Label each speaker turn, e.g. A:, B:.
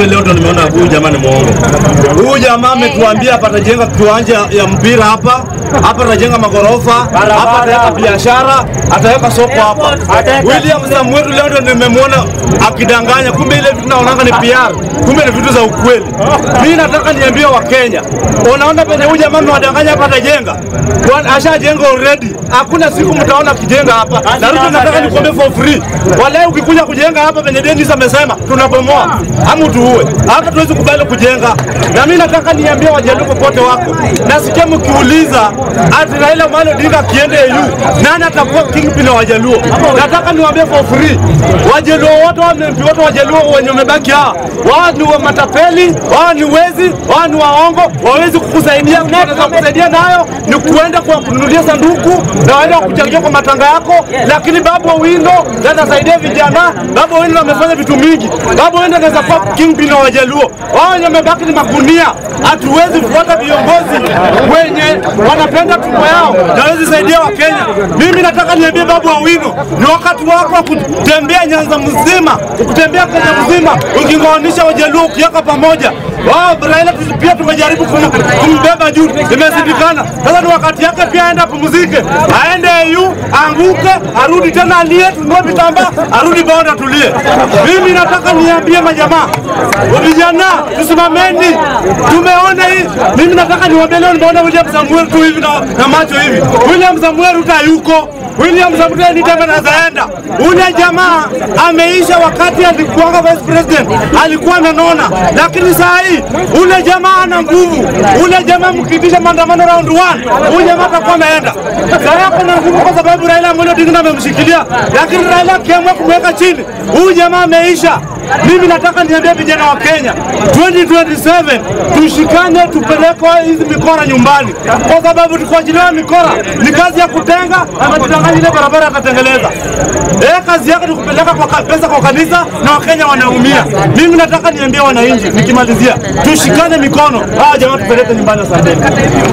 A: kumbe leo ndo nimeona huyu jamaa ni mwongo. Huyu jamaa ametuambia hapa atajenga kiwanja ya mpira hapa, hapa atajenga magorofa, hapa ataweka biashara, ataweka soko hapa. William Samuel leo ndo nimemwona akidanganya, kumbe ile vitu naonanga ni PR, kumbe ni vitu za ukweli. Mimi nataka niambie Wakenya, unaona penye huyu jamaa amewadanganya hapa atajenga, Kwa- ashajenga already, hakuna siku mtaona akijenga hapa. Na Ruto nataka nikwambie for free, wale ukikuja kujenga hapa penye Dennis amesema tunabomoa ama tuue, hapa tuwezi kubali kujenga. Na mimi nataka niambie Wajaluo popote wako, nasikia mkiuliza ati Raila Amolo Odinga akiende EU nani atakuwa kingpin wa Wajaluo. Nataka niwaambie for free, Wajaluo wote wa MP wote Wajaluo wenye wamebaki hawa, wao ni wa matapeli, wao ni wezi, wao ni waongo, wawezi kukusaidia. Wanaweza kusaidia nayo ni kuenda kwa kununulia sanduku na waenda kuchangia kwa matanga yako, lakini Babu Owino ndiye atasaidia vijana. Babu Owino amefanya vitu mingi. Babu Owino anaweza kuwa kingpin wa Wajaluo. Wao wenye wamebaki ni magunia. Hatuwezi kufuata viongozi wenye wanapenda tumbo yao na hawezi saidia Wakenya. Mimi nataka niambie Babu Owino, ni wakati wako wa kutembea Nyanza mzima, kutembea Kenya mzima, ukingoanisha Wajaluo ukiweka pamoja. Wao Raila tu- pia tumejaribu kum- kumbeba juu, imeshindikana. Sasa ni wakati yake pia aende apumzike, aende EU, anguke, arudi tena alie, tunue vitambaa, arudi bonde atulie. Mimi nataka niambie majamaa, vijana, tusimameni. Tumeona hii, mimi nataka niwaambie leo, nimeona William Samuel tu hivi na, na macho hivi. William Samuel Ruto hayuko William Samuel ni tena anazaenda. Ule jamaa ameisha wakati alikuwa vice president, alikuwa ananona, lakini saa hii ule jamaa ana nguvu. Ule jamaa mkitisha maandamano round one, ule jamaa atakuwa ameenda. Saa hii ako na nguvu kwa sababu Raila Amolo Odinga amemshikilia, lakini Raila akiamua kumweka chini, huyu jamaa ameisha. Mimi nataka niambie vijana wa Kenya 2027 tushikane, tupeleke hizi mikora nyumbani, kwa sababu tukuachiliwa mikora ni kazi ya kutenga, ametudanganya ile barabara akatengeleza. Eh, kazi yake ni kupeleka kwa ka- pesa kwa kanisa na Wakenya wanaumia. Mimi nataka niambie wananchi, nikimalizia, tushikane mikono, hawa jamaa tupeleke nyumbani. Asanteni.